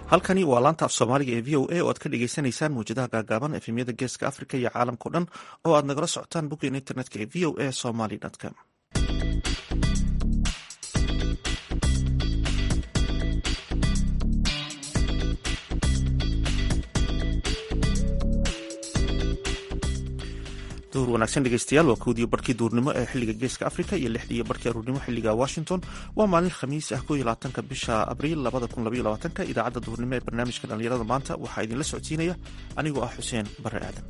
halkani waa laanta af soomaaliga ee v o a oo aad ka dhegeysaneysaan mawjadaha gaagaaban efemyada geeska africa iyo caalamkao dhan oo aad nagala socotaan boggeena internetka ee v o a somaly com duhur wanaagsan dhegeystayaal waa kowdiyo barkii duurnimo ee xiliga geeska africa iyo lixdiiyo barkii aruurnimo xiliga washington waa maalin khamiis ah kooiyo labaatanka bisha abriil labada kun labaiyo labaatanka idaacadda duhurnimo ee barnaamijka dhallinyarada maanta waxaa idinla socodsiinaya anigoo ah xuseen bare aadan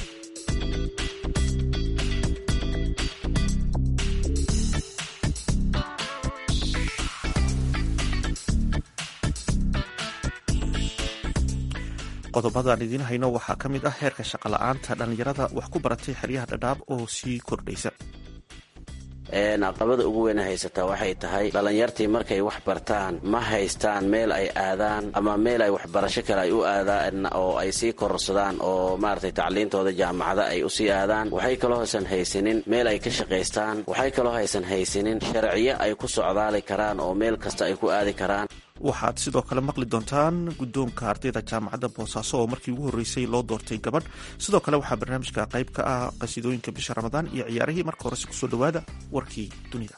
qodobadaan idiin hayno waxaa ka mid ah heerka shaqola'aanta dhallinyarada wax ku baratay xeryaha dhadhaab oo sii kordhaysa caqabada ugu weyna haysataa waxay tahay dhallinyartii markay wax bartaan ma haystaan meel ay aadaan ama meel ay waxbarasho kale ay u aadaan oo ay sii kororsadaan oo maaragtay tacliintooda jaamacada ay usii aadaan waxay kaloo haysan haysanin meel ay ka shaqaystaan waxay kaloo haysan haysanin sharciyo ay ku socdaali karaan oo meel kasta ay ku aadi karaan waxaad sidoo kale maqli doontaan guddoonka ardayda jaamacadda boosaaso oo markii ugu horreysay loo doortay gabadh sidoo kale waxaa barnaamijka qayb ka ah qasiidooyinka bisha ramadaan iyo ciyaarihii marka horese kusoo dhowaada warkii dunida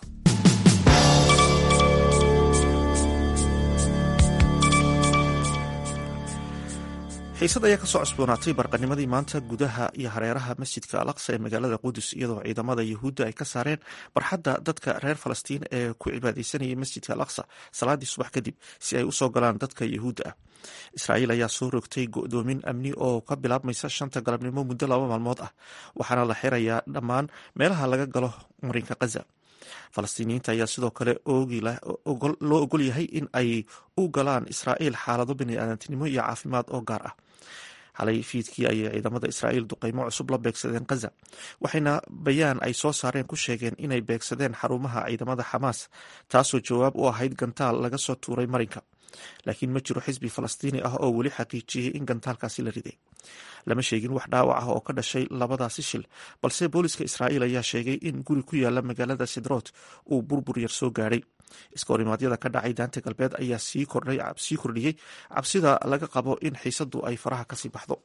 xiisad ayaa kasoo cusboonaatay barqanimadii maanta gudaha iyo hareeraha masjidka al aqsa ee magaalada qudus iyadoo ciidamada yuhuudda ay ka saareen barxadda dadka reer falastiin ee ku cibaadeysanayay masjidka al aqsa salaadii subax kadib si ay usoo galaan dadka yuhuudda ah israa'iil ayaa soo rogtay go-doomin amni oo ka bilaabmaysa shanta galabnimo muddo laba maalmood ah waxaana la xirayaa dhammaan meelaha laga galo marinka khaza falastiiniyiinta ayaa sidoo kale loo ogol yahay in ay u galaan israa'iil xaalado biniaadantinimo iyo caafimaad oo gaar ah xalay fiidkii ayay ciidamada israa'iil duqeymo cusub la beegsadeen khaza waxayna bayaan ay soo saareen ku sheegeen inay beegsadeen xarumaha ciidamada xamaas taasoo jawaab u ahayd gantaal laga soo tuuray marinka laakiin ma jiro xisbi falastiini ah oo weli xaqiijiyey in gantaalkaasi la riday lama sheegin wax dhaawac ah oo ka dhashay labadaasi shil balse booliska israa'iil ayaa sheegay in guri ku yaala magaalada sidroot uu burbur yar soo gaadhay iskahorimadyada ka dhacay daanta galbeed ayaa sii kordhiyey cabsida laga qabo in xiisadu ay faraha kasii baxdo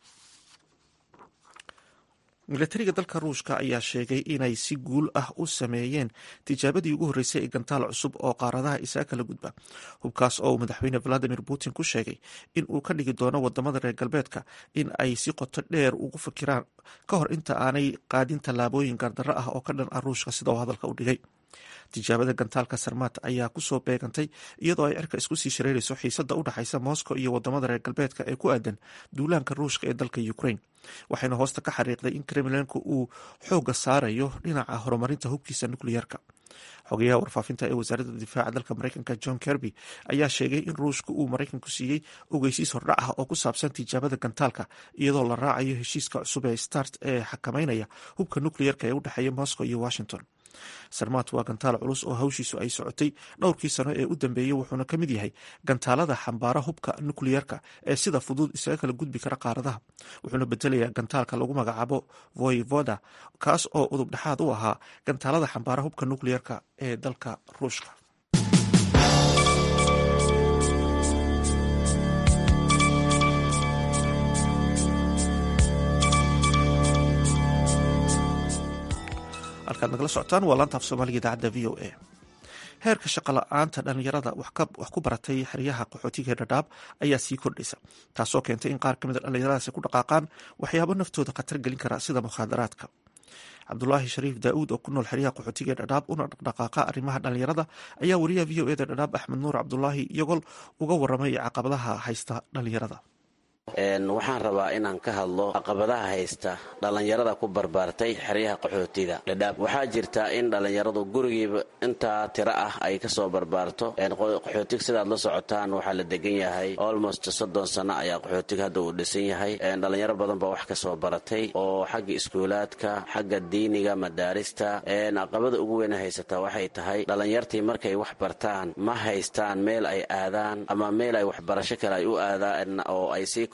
milatariga dalka ruushka ayaa sheegay inay si guul ah u sameeyeen tijaabadii ugu horreysay ee gantaal cusub oo qaaradaha isaa kala gudba hubkaas oo uu madaxweyne valadimir putin ku sheegay in uu ka dhigi doono wadamada reer galbeedka in ay si qoto dheer ugu fikiraan ka hor inta aanay qaadin tallaabooyin gaardarro ah oo ka dhan ah ruushka sida uu hadalka u dhigay tijaabada gantaalka sarmaat ayaa kusoo beegantay iyadoo ay cirka isku sii shareerayso xiisada u dhexaysa moscow iyo wadamada reer galbeedka ee ku aadan duulaanka ruushka ee dalka ukraine waxayna hoosta ka xariiqday in kremlenka uu xooga saarayo dhinaca horumarinta hubkiisa nukliyarka xogayaha warfaafinta ee wasaaradda difaaca dalka mareykanka john kerby ayaa sheegay in ruushka uu maraykanku siiyey ogeysiis hordhac ah oo ku saabsan tijaabada gantaalka iyadoo la raacayo heshiiska cusub ee start ee xakameynaya hubka nukliyarka ee u dhexeeya moscow iyo washington sarmaat waa gantaal culus oo hawshiisu ay socotay dhowrkii sano ee u dambeeyey wuxuuna ka mid yahay gantaalada xambaara hubka nukliyarka ee sida fudud isaga kala gudbi kara qaaradaha wuxuuna bedelayaa gantaalka lagu magacaabo voivoda kaas oo udub dhexaad u ahaa gantaalada xambaara hubka nukliyarka ee dalka ruushka halkaad nagala socotaan waa laanta af soomaaliga idaacadda v o a heerka shaqola'aanta dhallinyarada wax ku baratay xeryaha qaxootiga dhadhaab ayaa sii kordhaysa taasoo keentay in qaar ka mida dhallinyaradaasi ku dhaqaaqaan waxyaabo naftooda khatar gelin kara sida mukhaadaraadka cabdulaahi shariif daa'uud oo ku nool xeryaha qaxootiga dhadhaab una dhaqdhaqaaqa arrimaha dhallinyarada ayaa wariyaha v o eda dhadhaab axmed nuur cabdulaahi iyagol uga waramay caqabadaha haysta dhallinyarada waxaan rabaa inaan ka hadlo caqabadaha haysta dhallinyarada ku barbaartay xeryaha qaxootiga dhadhaab waxaa jirta in dhallinyaradu gurigiiba intaa tiro ah ay kasoo barbaarto qaxootiga sidaad la socotaan waxaa la degan yahay almost soddon sano ayaa qaxootiga hadda uu dhisan yahay dhallinyaro badan baa wax kasoo baratay oo xagga iskuulaadka xagga diiniga madaarista caqabada ugu weyna haysataa waxay tahay dhallinyartii markay wax bartaan ma haystaan meel ay aadaan ama meel ay waxbarasho kale ay u aadaan oo ay sii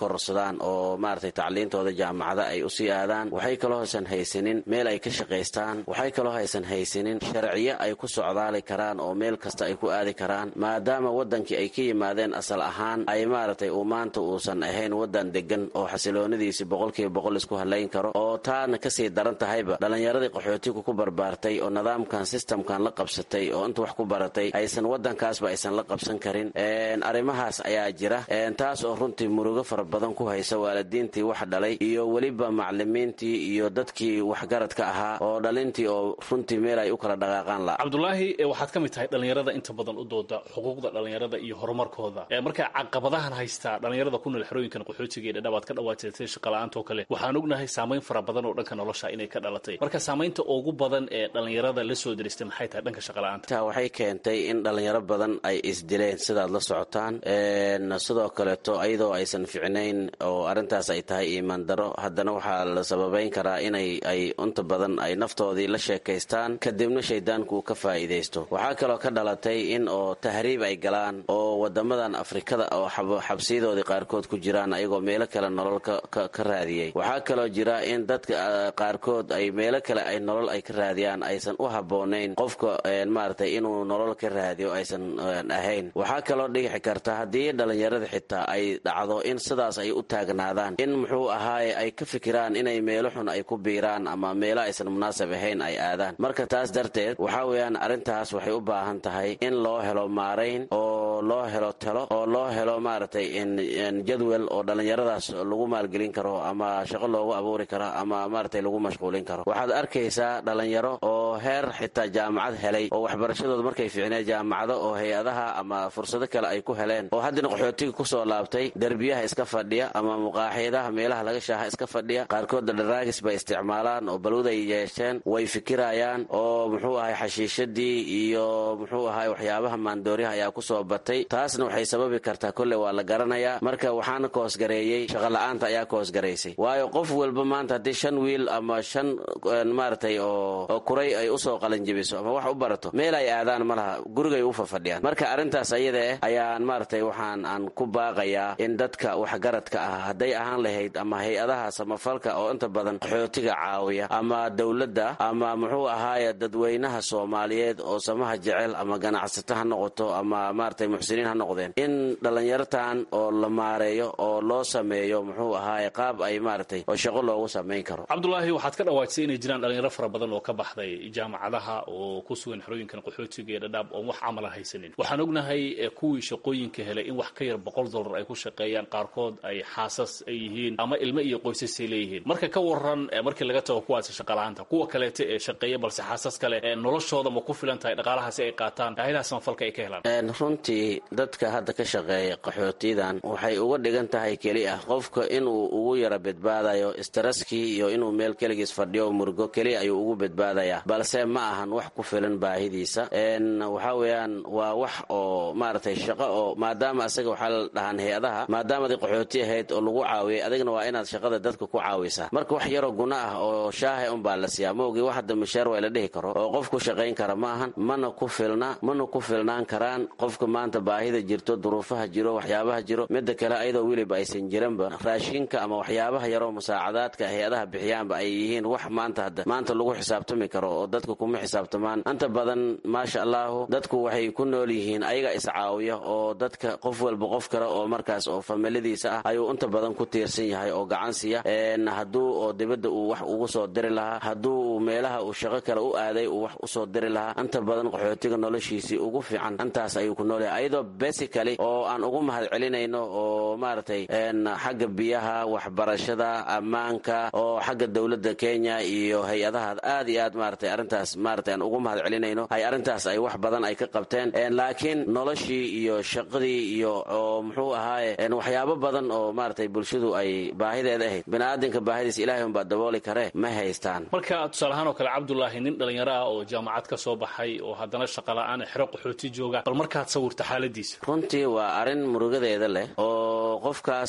kororsadaan oo maaragtay tacliintooda jaamacada ay usii aadaan waxay kaloo haysan haysanin meel ay ka shaqaystaan waxay kaloo haysan haysanin sharciyo ay ku socdaali karaan oo meel kasta ay ku aadi karaan maadaama wadankii ay ka yimaadeen asal ahaan ay maaragtay uu maanta uusan ahayn wadan degan oo xasiloonadiisi boqolkiiba boqol isku halayn karo oo taana kasii daran tahayba dhallinyaradii qaxootiga ku barbaartay oo nidaamkan sistamkan la qabsatay oo inta wax ku baratay aysan wadankaasba aysan la qabsan karin arrimahaas ayaa jira taas oo runtii murugo fara badan ku haysa waalidiintii wax dhalay iyo weliba maclimiintii iyo dadkii waxgaradka ahaa oo dhalintii oo runtii meel ay u kala dhaqaaqaan la cabdulaahi waxaad ka mid tahay dhallinyarada inta badan u dooda xuquuqda dhallinyarada iyo horumarkooda marka caqabadahan haystaa dhallinyarada ku nool xerooyinkan qaxootiga ee dhadhaab aad ka dhawaajatay shaqala-aanta oo kale waxaan ognahay saamayn fara badan oo dhanka nolosha inay ka dhalatay marka saamaynta ugu badan ee dhallinyarada la soo diristay maxay tahay dhanka shaqala-aanta waxay keentay in dhallinyaro badan ay isdileen sidaad la socotaan sidoo kaleeto ayadoo aysan ficnayn oo arrintaas ay tahay iimaan daro haddana waxaa la sababayn karaa inay ay inta badan ay naftoodii la sheekaystaan kadibna shaydaanku ka faa'iidaysto waxaa kaloo ka dhalatay in oo tahriib ay galaan oo wadamadan afrikada oo xabsiyadoodii qaarkood ku jiraan ayagoo meelo kale nolol ka raadiyey waxaa kaloo jira in dadka qaarkood ay meelo kale ay nolol ay ka raadiyaan aysan u habboonayn qofka maaragtay inuu nolol ka raadiyo aysan ahayn waxaa kaloo dhigixi karta haddii dhallinyarada xitaa ay dhacdo in sidaas ay u taagnaadaan in muxuu ahaaye ay ka fikiraan inay meelo xun ay ku biiraan ama meelo aysan munaasab ahayn ay aadaan marka taas darteed waxaa weeyaan arrintaas waxay u baahan tahay in loo helo maarayn oo loo helo talo oo loo helo maaragtay jadwel oo dhallinyaradaas lagu maalgelin karo ama shaqo loogu abuuri karo ama maaragtay lagu mashquulin karo waxaad arkaysaa dhallinyaro oo heer xitaa jaamacad helay oo waxbarashadooda markay fiicneen jaamacado oo hay-adaha ama fursado kale ay ku heleen oo haddana qaxootiga kusoo laabtay derbiyaha iska fadhiya ama muqaaxiyadaha meelaha laga shaaha iska fadhiya qaarkoodda dharaagis bay isticmaalaan oo balwuday yeesheen way fikirayaan oo muxuu ahay xashiishadii iyo muxuu ahay waxyaabaha maandooryaha ayaa kusoo batay taasna waxay sababi kartaa kolley waa la garanayaa marka waxaana koosgareeyey shaqola'aanta ayaa koosgaraysay waayo qof walba maanta haddii shan wiil ama shan maaragtay oo kuray ay usoo qalanjibiso ama wax u barato meel ay aadaan ma laha gurigay u fafadhiyaan marka arrintaas ayada eh ayaan maaragtay waxaan aan ku baaqayaa in dadka waxgaradka ah hadday ahaan lahayd ama hay-adaha samafalka oo inta badan qaxootiga caawiya ama dowladda ama muxuu ahaaye dadweynaha soomaaliyeed oo samaha jecel ama ganacsato ha noqoto ama maaragtay muxsiniin ha noqdeen in dhallinyartan oo la maareeyo oo loo sameeyo muxuu ahaaye qaab ay maaragtay oo shaqo loogu samayn karo cabdulaahi waxaad ka dhawaajisay inay jiraan dhalinyaro fara badan oo ka baxday jaamacadaha oo ku sugan xerooyinkan qaxootiga ee dhadhaab oon wax camala haysanin waxaan ognahay kuwii shaqooyinka helay in wax ka yar boqol dollar ay ku shaqeeyaan qaarkood ay xaasas ay yihiin ama ilmo iyo qoysasay leeyihiin marka ka waran markii laga tago kuwaasi shaqala-aanta kuwa kaleeta ee shaqeeya balse xaasas kale noloshooda ma ku filan tahay dhaqaalahaasi ay qaataan hayadaha samafalka ay ka helaan runtii dadka hadda ka shaqeeya qaxootiyadan waxay uga dhigan tahay keli ah qofka inuu ugu yara badbaadayo istaraskii iyo inuu meel keligiis fadhiyo murugo keliya ayuu ugu badbaadayaa balse ma ahan wax ku filan baahidiisa waxaa weeyaan waa wax oo maaragtay shaqo oo maadaama asaga waxaa la dhahaan hay-adaha maadaamaday qaxooti ahayd oo lagu caawiyay adigna waa inaad shaqada dadka ku caawisaa marka wax yaroo guna ah oo shaaha unbaa la siiyaa maogii wax hadda masheer waa la dhihi karo oo qof ku shaqayn kara ma ahan mana ku filna mana ku filnaan karaan qofka maanta baahida jirto duruufaha jiro waxyaabaha jiro midda kale ayadoo weliba aysan jiranba raashinka ama waxyaabaha yaroo musaacadaadka hay-adaha bixiyaanba ay yihiin wax maanta hadda maanta lagu xisaabtami karo oo dadka kuma xisaabtamaan inta badan maasha allahu dadku waxay ku nool yihiin ayaga iscaawiya oo dadka qof walba qof kale oo markaas oo familidiisa ah ayuu inta badan ku tiirsan yahay oo gacan siiya hadduu oo dibadda uu wax ugu soo diri lahaa hadduu meelaha uu shaqo kale u aaday uu wax usoo diri lahaa inta badan qaxootiga noloshiisii ugu fiican intaas ayuu ku noolyahay ayadoo basically oo aan ugu mahad celinayno oo maaragtay xagga biyaha waxbarashada ammaanka oo xagga dowladda kenya iyo hay-adaha aad iyo aad maaragtay arrintaas maaragtay aan ugu mahad celinayno ay arrintaas ay wax badan ay ka qabteen laakiin noloshii iyo shaqadii iyo oo muxuu ahaaye waxyaabo badan oo maaragtay bulshadu ay baahideeda ahayd biniaadanka baahidiisa ilahay unbaa dabooli karee ma haystaan marka tusaale ahaan oo kale cabdulaahi nin dhallinyaro ah oo jaamacad ka soo baxay oo haddana shaqala-aan xero qaxooti jooga bal markaad sawirta xaaladiisa runtii waa arrin murugadeeda leh oo qofkaas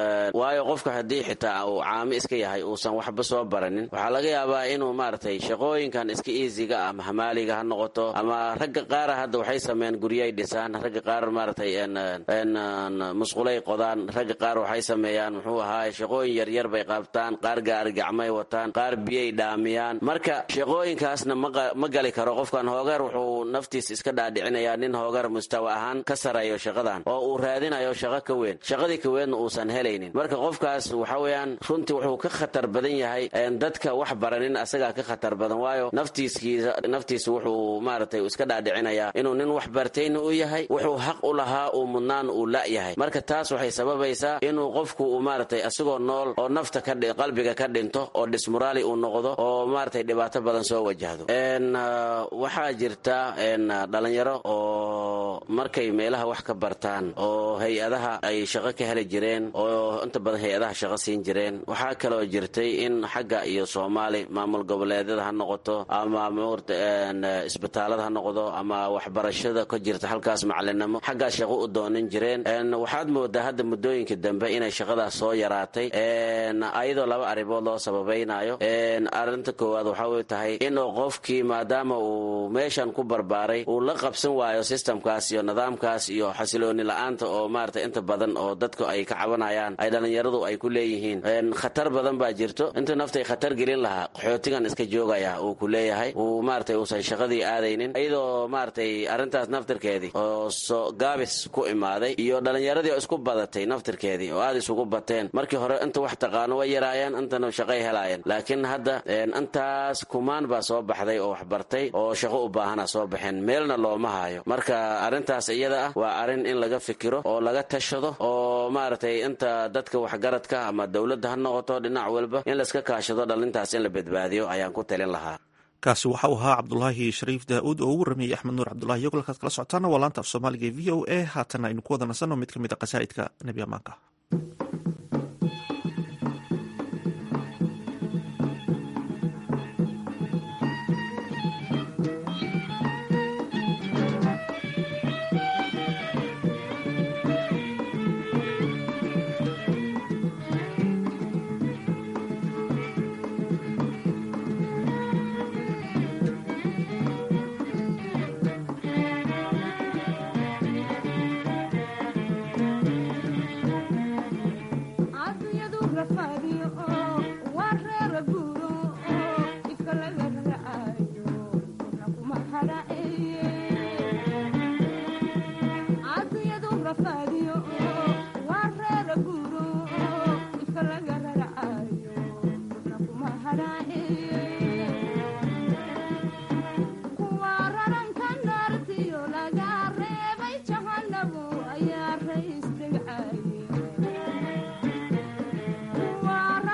waayo qofka haddii xitaa uu caami iska yahay uusan waxba soo baranin waxaa laga yaabaa inuu maaragtay shaqooyin shaqooyinkan iska easyga ama hamaaliga ha noqoto ama ragga qaara hadda waxay sameeyaan guryaay dhisaan ragga qaar maaragtay musqulay qodaan ragga qaar waxay sameeyaan muxuu ahaay shaqooyin yaryar bay qabtaan qaar gaari gacmay wataan qaar biyay dhaamiyaan marka shaqooyinkaasna ma gali karo qofkan hoogar wuxuu naftiis iska dhaadhicinayaa nin hoogar mustawa ahaan ka sareeyo shaqadan oo uu raadinayo shaqo ka weyn shaqadii ka weynna uusan helaynin marka qofkaas waxa weeyaan runtii wuxuu ka khatar badan yahay dadka wax baranin asagaa ka khatar badan waayo naftiiskiisa naftiisa wuxuu maaragtay iska dhaadhicinayaa inuu nin wax bartayna u yahay wuxuu xaq u lahaa uu mudnaan uu la yahay marka taas waxay sababaysaa inuu qofku uu maaragtay asagoo nool oo nafta ka qalbiga ka dhinto oo dismuraali uu noqdo oo maaragtay dhibaato badan soo wajahdo waxaa jirta dhalinyaro oo markay meelaha wax ka bartaan oo hay-adaha ay shaqo ka heli jireen oo inta badan hay-adaha shaqo siin jireen waxaa kaloo jirtay in xagga iyo soomaali maamul goboleedyada ha noqoto ama isbitaalada ha noqdo ama waxbarashada ka jirta halkaas macalinimo xaggaas shaqo u doonin jireen waxaad moodaa hadda muddooyinka dambe inay shaqadaas soo yaraatay ayadoo laba arrimood loo sababaynayo arinta koowaad waxaa tahay inuu qofkii maadaama uu meeshan ku barbaaray uu la qabsan waayo sistamkaas iyo nidaamkaas iyo xasilooni la-aanta oo maarata inta badan oo dadku ay ka cabanayaan ay dhallinyaradu ay ku leeyihiin khatar badan baa jirto inta naftay khatar gelin lahaa qaxootigan iska joogaya uu ku leeyahay uu maaragtay uusan shaqadii aadaynin iyadoo maaragtay arrintaas naftirkeedii oo so gaabis ku imaaday iyo dhallinyaradii oo isku badatay naftirkeedii oo aada isugu bateen markii hore inta wax taqaano way yaraayeen intana shaqay helaayeen laakiin hadda intaas kumaan baa soo baxday oo waxbartay oo shaqo u baahana soo baxeen meelna looma hayo marka arrintaas iyada ah waa arrin in laga fikiro oo laga tashado oo maaragtay inta dadka waxgaradka ama dowladda ha noqoto dhinac walba in layska kaashado dhalintaas in la badbaadiyo ayaan ku talin lahaa kaasi waxa uu ahaa cabdulaahi shariif daa-uud oo ugu rameeyey axmed nuur cabdulahi iyo golkaad kala socotaana waa laanta af soomaaliga ee v o a haatana aynu ku wada nasanno mid ka mid a qasaa'idka nebi amaanka Wow.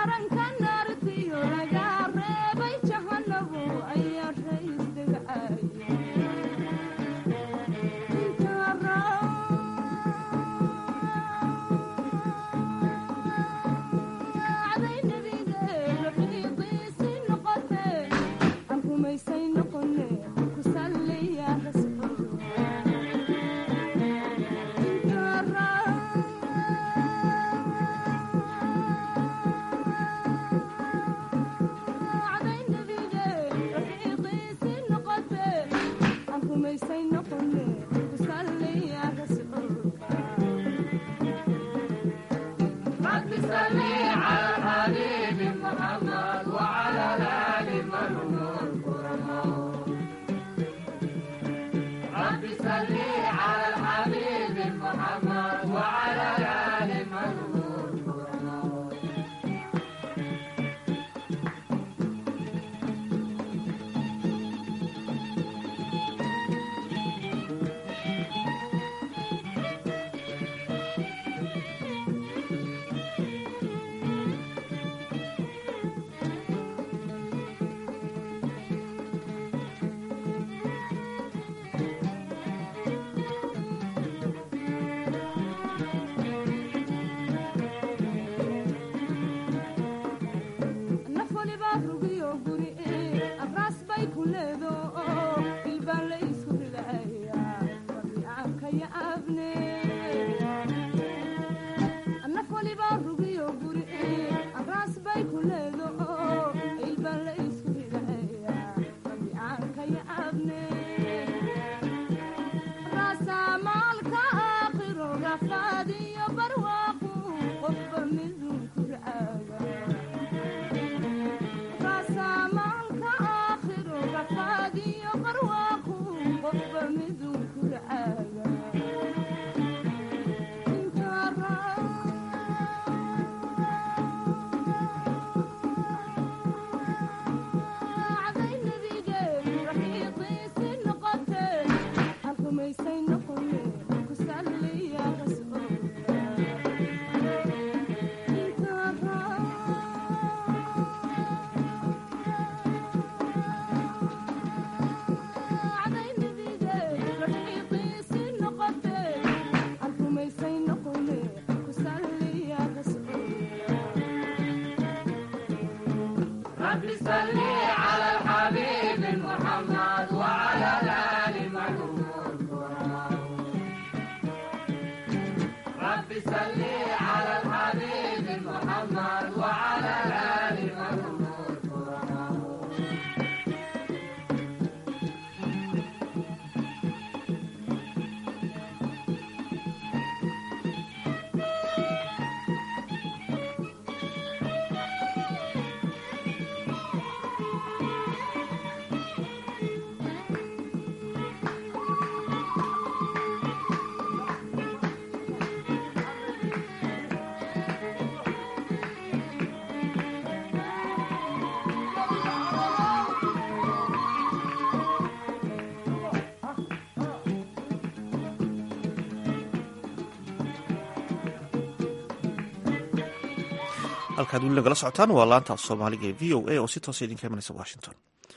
halkaad weli nagala socotaan waa laanta af soomaaliga ee v o a oo si toosa idinka imanaysa washington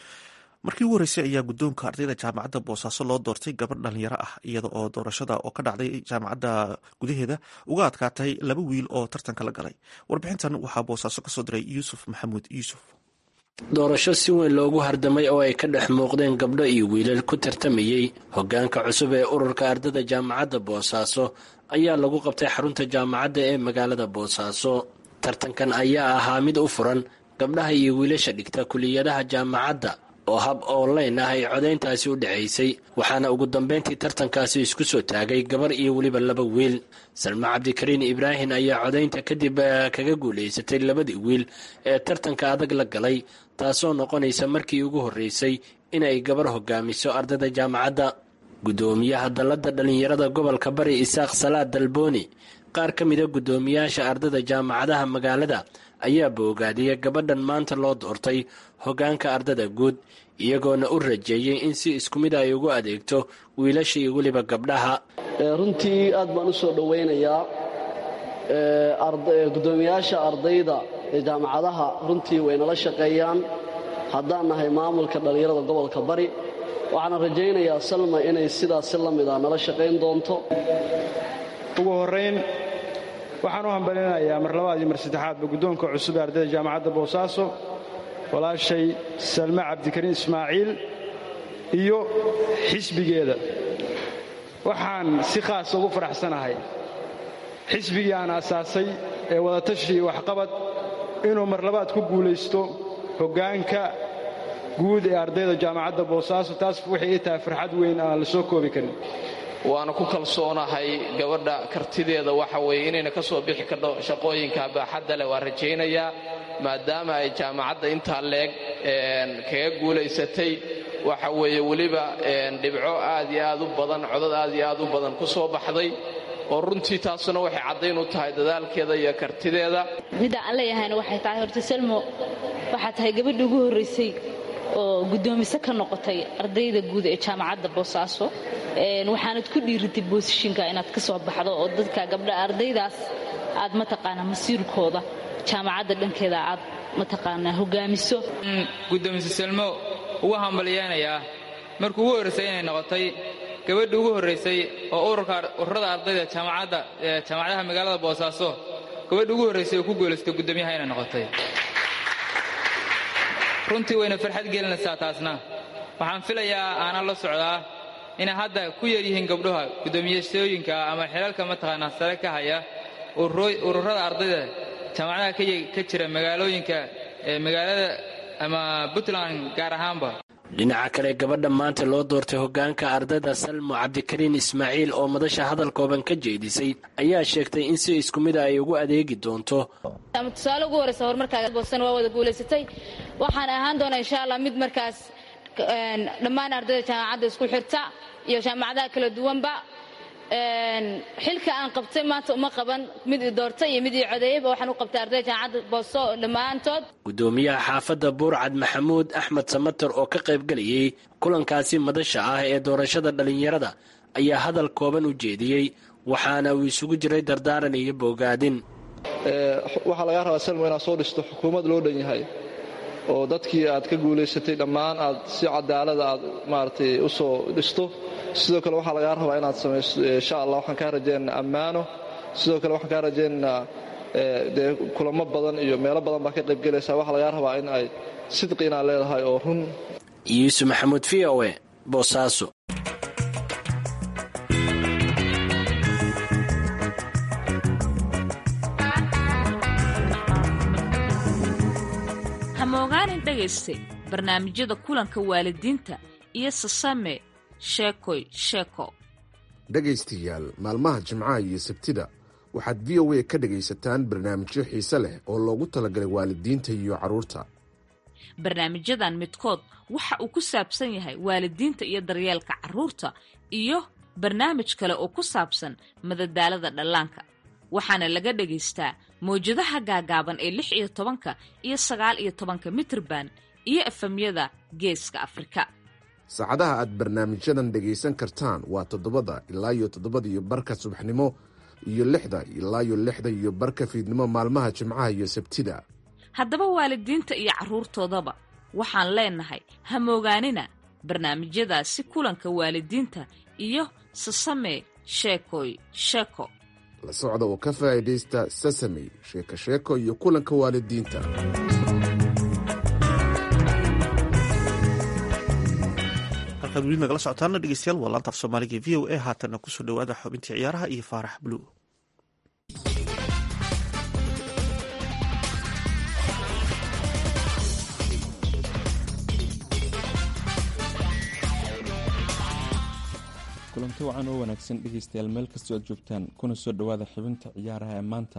markii ugu horreysay ayaa guddoonka ardayda jaamacadda boosaaso loo doortay gabadh dhalinyaro ah iyada oo doorashada oo ka dhacday jaamacadda gudaheeda uga adkaatay laba wiil oo tartanka la galay warbixintan waxaa boosaaso kasoo diray yuusuf maxamuud yuusuf doorasho si weyn loogu hardamay oo ay ka dhex muuqdeen gabdho iyo wiilal ku tartamayey hoggaanka cusub ee ururka ardada jaamacadda boosaaso ayaa lagu qabtay xarunta jaamacadda ee magaalada boosaaso tartankan ayaa ahaa mid u furan gabdhaha iyo wiilasha dhigta kuliyadaha jaamacadda oo hab online ah ay codayntaasi u dhexaysay waxaana ugu dambayntii tartankaasi isku soo taagay gabar iyo weliba laba wiil salma cabdikariin ibraahin ayaa codaynta kadib kaga guulaysatay labadii wiil ee tartanka adag la galay taasoo noqonaysa markii ugu horreysay inay gabar hogaamiso ardada jaamacadda guddoomiyaha dalladda dhallinyarada gobolka bari isaaq salaad dalbooni qaar ka mida guddoomiyaasha ardada jaamacadaha magaalada ayaa boogaadiyay gabadhan maanta loo doortay hoggaanka ardada guud iyagoona u rajeeyey in si isku mid ay ugu adeegto wiilasha iyo weliba gabdhaha runtii aad baan u soo dhowaynayaa guddoomiyaasha ardayda ee jaamacadaha runtii way nala shaqeeyaan haddaan nahay maamulka dhallinyarada gobolka bari waxaana rajaynayaa salma inay sidaas si la mid a nala shaqayn doonto ugu horrayn waxaan u hambalinayaa mar labaad iyo mar saddexaadba guddoonka cusub ee ardayda jaamacadda boosaaso walaashay salme cabdikariin ismaaciil iyo xisbigeeda waxaan si khaasa ugu faraxsanahay xisbigii aan asaasay ee wadatashi iyo waxqabad inuu mar labaad ku guulaysto hoggaanka guud ee ardayda jaamacadda boosaaso taas waxay ii tahay farxad weyn aan la soo koobi karin waana ku kalsoonahay gabadha kartideeda waxa weeye inayna ka soo bixi kardho shaqooyinka baaxadda leh waa rajaynayaa maadaama ay jaamacadda intaa leeg kaga guulaysatay waxa weeye weliba dhibco aad iyo aad u badan codad aad iyo aad u badan ku soo baxday oo runtii taasuna waxay caddayn u tahay dadaalkeeda iyo kartideeda midda aan leeyahayna waxay tahay horta selmo waxaa tahay gabadhii ugu horraysay oo guddoomise ka noqotay ardayda guud ee jaamacadda boosaaso waxaanad ku dhiiritay boosishinka inaad ka soo baxdo oo dadka gabdha ardaydaas aad mataqaanaa masiirkooda jaamacadda dhankeeda aad mataqaanaa hogaamiso guddoomise selmo ugu hambalyeenayaa markii ugu horraysay inay noqotay gabadhii ugu horraysay oo ururada ardayda jaamacadda jaamacadaha magaalada boosaaso gabadhii ugu horraysay oo ku guulaystay guddoomiyaha inay noqotay runtii wayna farxad gelinaysaa taasna waxaan filayaa aanan la socdaa inay hadda ku yaryihiin gabdhaha guddoomiyashooyinka ama xilalka mataqaanaa sare ka haya ururada ardayda jaamacadaha ka jira magaalooyinka magaalada ama puntland gaar ahaanba dhinaca kale gabadha maanta loo doortay hoggaanka ardayda salmo cabdikariin ismaaciil oo madasha hadal kooban ka jeedisay ayaa sheegtay in si isku mida ay ugu adeegi doonto tusaale ugu horreysa horumarkaaboosan waa wada guulaysatay waxaan ahaan doonaa insha allah mid markaas dhammaan ardayda jaamacadda isku xirta iyo jaamacadaha kala duwanba xilka aan qabtay maanta uma qaban mid i doortay iyo mid ii codeeyeyba waxaan u qabtay ardayda jaamacadda booso dhammaantood guddoomiyaha xaafadda buurcad maxamuud axmed samater oo ka qaybgelayay kulankaasi madasha ah ee doorashada dhallinyarada ayaa hadal kooban u jeediyey waxaana uu isugu jiray dardaaran iyo boogaadin waxaa lagaa rabaa selmo inaad soo dhisto xukuumad loo dhan yahay oo dadkii aad ka guulaysatay dhammaan aad si cadaalada aad maaragtay u soo dhisto sidoo kale waxaa lagaa rabaa inaad samayso insha allah waxaan kaa rajaynaynaa ammaano sidoo kale waxaan kaa rajaynaynaa dee kulamo badan iyo meelo badan baa ka qaybgelaysaa waxaa lagaa rabaa in ay sidqi inaad leedahay oo run yuusuf maxamuud v o e boosaaso hamogaanin dhegayste barnaamijyada kulanka waalidiinta iyo sasame sheekoy sheeko dhegaystayaal maalmaha jimcaha iyo sabtida waxaad v o a ka dhegaysataan barnaamijyo xiise leh oo loogu talagalay waalidiinta iyo carruurta barnaamijyadan midkood waxa uu ku saabsan yahay waalidiinta iyo daryeelka carruurta iyo barnaamij kale oo ku saabsan madadaalada dhallaanka waxaana laga dhagaystaa mawjadaha gaagaaban ee lix iyo tobanka iyo sagaal iyo tobanka mitirban iyo efamyada geeska afrika saacadaha aad barnaamijyadan dhegaysan kartaan waa toddobada ilaa iyo toddobada iyo barka subaxnimo iyo lixda ilaa iyo lixda iyo barka fiidnimo maalmaha jimcaha iyo sabtida haddaba waalidiinta iyo carruurtoodaba waxaan leenahay hamoogaanina barnaamijyadaasi kulanka waalidiinta iyo sasame sheekoy sheeko la socda oo ka faa'iidaysta sasamey sheeko sheeko iyo kulanka waalidiinta halkaad weli nagala socotaana dhegeystayaal waa laanta af soomaaliga v o a haatanna kusoo dhowaada xubintii ciyaaraha iyo faarax bluu kulanti wacan oo wanaagsan dhegeystayaal meel kastoo aad joogtaan kuna soo dhowaada xibinta ciyaaraha ee maanta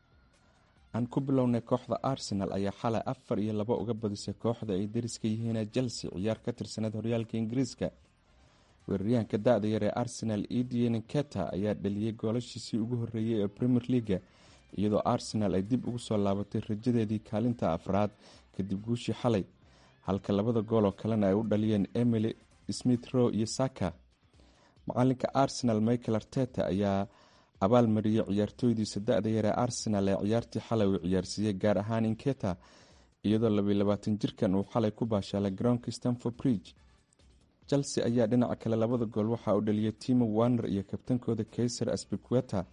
aan ku bilownay kooxda arsenal ayaa xalay afar iyo laba uga badisay kooxda ay dariska yihiin chelsea ciyaar ka tirsaneed horyaalka ingiriiska weeraryahanka da-da yar ee arsenal edien keta ayaa dhaliyey goolashiisii ugu horeeyey ee premier leaga iyadoo arsenal ay dib ugu soo laabatay rajadeedii kaalinta afraad kadib guushii xalay halka labada gool oo kalena ay u dhaliyeen emily smith row iyo saka macalinka arsenal michael arteta ayaa abaal mariyey ciyaartooydiisa da-da yar ee arsenal ee ciyaartii xalay uu ciyaarsiiyey gaar ahaan inketa iyadoo labaiy labaatan jirkan uu xalay ku baashaalay garoonka stanford bridge chelsea ayaa dhinaca kale labada gool waxaa u dhaliyay timo warner iyo kabtankooda kaiser asbiqueta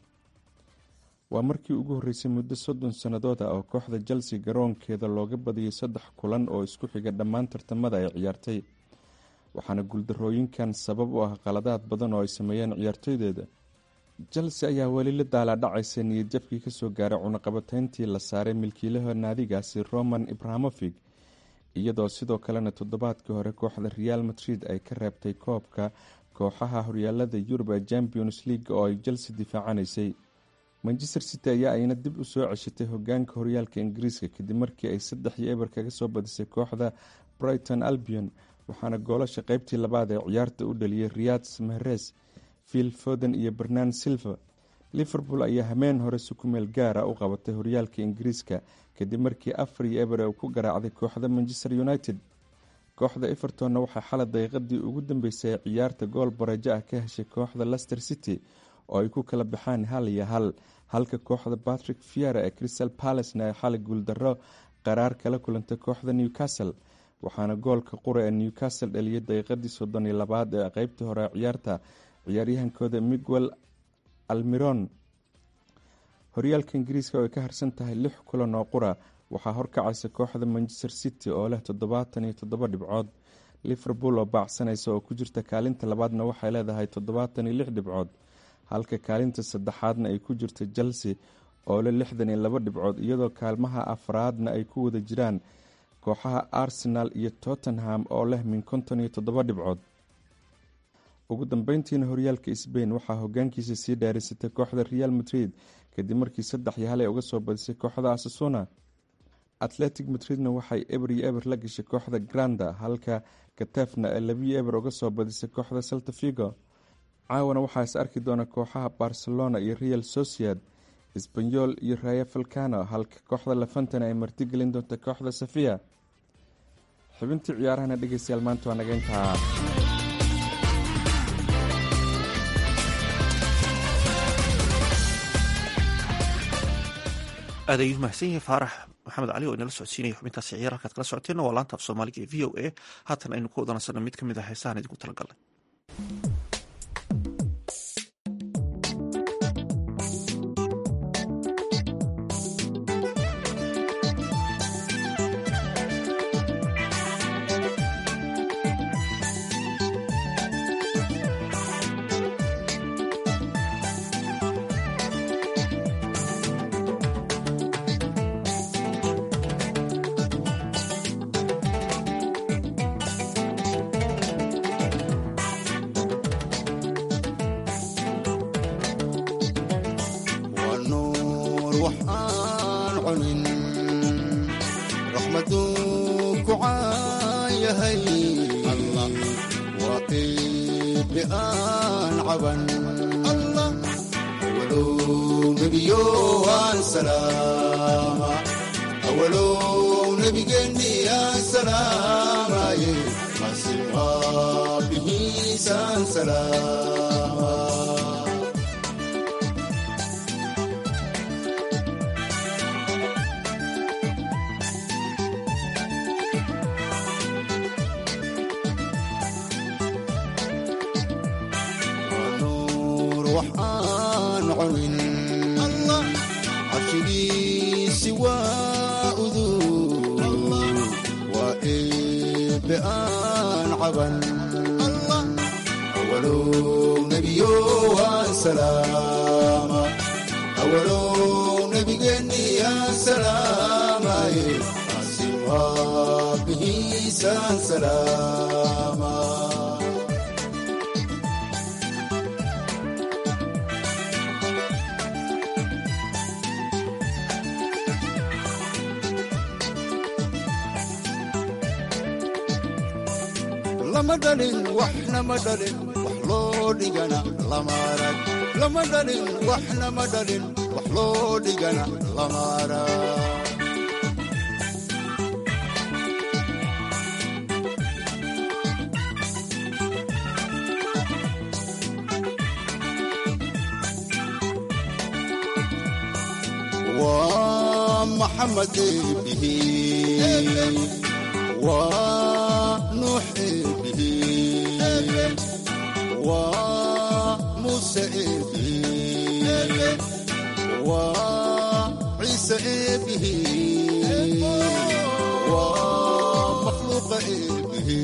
waa markii ugu horreysay muddo soddon sannadood ah oo kooxda chelsea garoonkeeda looga badiyay saddex kulan oo isku xiga dhammaan tartamada ay ciyaartay waxaana guuldarooyinkan sabab u ah qaladaad badan oo ay sameeyeen ciyaartooydeeda chelsea ayaa weli la daalaadhacaysa niyadjabkii kasoo gaaray cunaqabateyntii la saaray milkiilaha naadigaasi roman ibrahamofig iyadoo sidoo kalena toddobaadkii hore kooxda real madrid ay ka reebtay koobka kooxaha horyaalada yurub ee champions league oo ay chelsea difaacanaysay manchester city ayaa ayna dib u soo ceshatay hogaanka horyaalka ingiriiska kadib markii ay saddex iyo eber kaga soo badisay kooxda brighton albion waxaana goolasha qeybtii labaad ee ciyaarta u dhaliyay riyad mahres phil foden iyo bernan silva liverpool ayaa hameen hore si ku meel gaara u qabatay horyaalka ingiriiska kadib markii afar iyo eber uu ku garaacday kooxda manchester united kooxda evertonna waxaa xalay daqiiqadii ugu dambeysay ee ciyaarta gool bareejo ah ka heshay kooxda lester city oo ay ku kala baxaan hal iyo hal halka kooxda patrick fiera ee crystal palacena ay xalay guuldarro qaraar kala kulantay kooxda newcastle waxaana goolka qura ee newcastle dhaliyay daqiiqadii soddon iyo labaad ee qeybtii hore ee ciyaarta ciyaaryahankooda miguel almiron horyaalka ingiriiska oo ay ka harsan tahay lix kulan oo qura waxaa horkacaysa kooxda manchester city oo leh toddobaatan iyo toddoba dhibcood liverpool oo baacsanaysa oo ku jirta kaalinta labaadna waxay leedahay toddobaatan iyo lix dhibcood halka kaalinta saddexaadna ay ku jirta chelsea oo leh lixdan iyo laba dhibcood iyadoo kaalmaha afraadna ay ku wada jiraan kooxaha arsenal iyo tottenham oo leh min konton iyo toddoba dhibcood ugu dambeyntiina horyaalka sbain waxaa hogaankiisa sii dhaarisatay kooxda real madrid kadib markii saddex iyo hal ay uga soo badisay kooxda asasuna atletic madridna waxay eber iyo eber la gashay kooxda granda halka katefna ee labiyo eber uga soo badisay kooxda salta figo caawana waxaa is arki doona kooxaha barcelona iyo real sociad sbanyol iyo raya falcano halka kooxda lafantana ay martigelin doonta kooxda safiya xubintii ciyaarahana dhegeystayaal maanta waa naga intaa aad ayuu mahadsan yahay faarax maxamed cali oo inala socodsiinaya xubintaasi ciyaar halkaad kala socoteenna waa laanta af soomaaliga ee v o a haatan aynu ku wadansana mid ka mid ah heesahan idinku talagalnay raxmaduu ku caayahay allah waa qiibi aan caban allah awalow nebiyo aan salaama awalow nebigeenni aan salaamaye masiwaa bihiisaan salaama waxaan cunin allah cabshigiisi waa uduu waa eebbe aan caban allah awalow nebiyo waan salaama awalow nebigeenni aan salaamaye asiwaa bihiisaan salaama lama dhalin waxna ma dhalin wax loo dhigana lama arag lama dhalin waxna ma dhalin wax loo dhigana lama arag waa maxamed eebihi waa nuux eebihi waa muuse eebihi waa ciise eebihi waa makhluuqa eebihi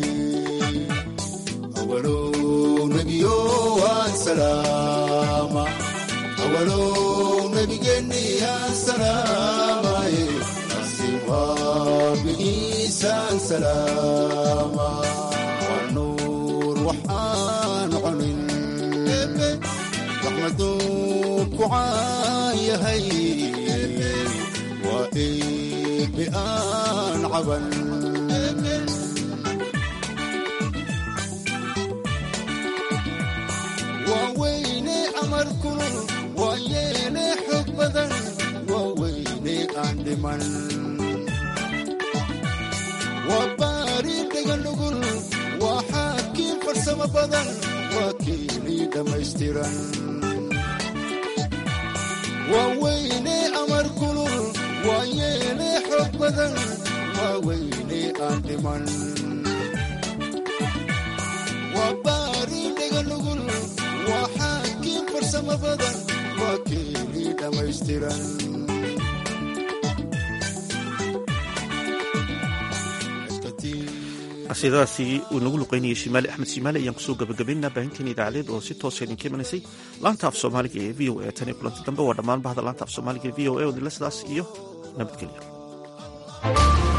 awalow nebiyo waan salaama awalow nebigeenni aan salaamaye asiwaa bihiisaan salaama waa nuur waxaan cunin raxmaduu ku caayahay waa eebbe aan caban waa weyne amar kulul waa yeene xog badan waa weyne aan dhiman waa baari dhega nugul waa xaakiin farsamo badan waa kiinii dhammaystiran waa weyne amar kulul waa yeene xog badan waa weyne aan dhiman waa baari dhega nugul waa xaakiin farsamo badan waa kiinii dhammaystiran qasiidadaasi uu inagu luqeynayay shimaali axmed shimaali ayaan kusoo gabagabaynaa baahinteen idaacadeed oo si toosa idinka imanaysay laanta af soomaaliga ee v o a tan iyo kulanti dambe waa dhammaan bahda laanta af soomaaliga ee v o a odila sidaas iyo nabadgelyo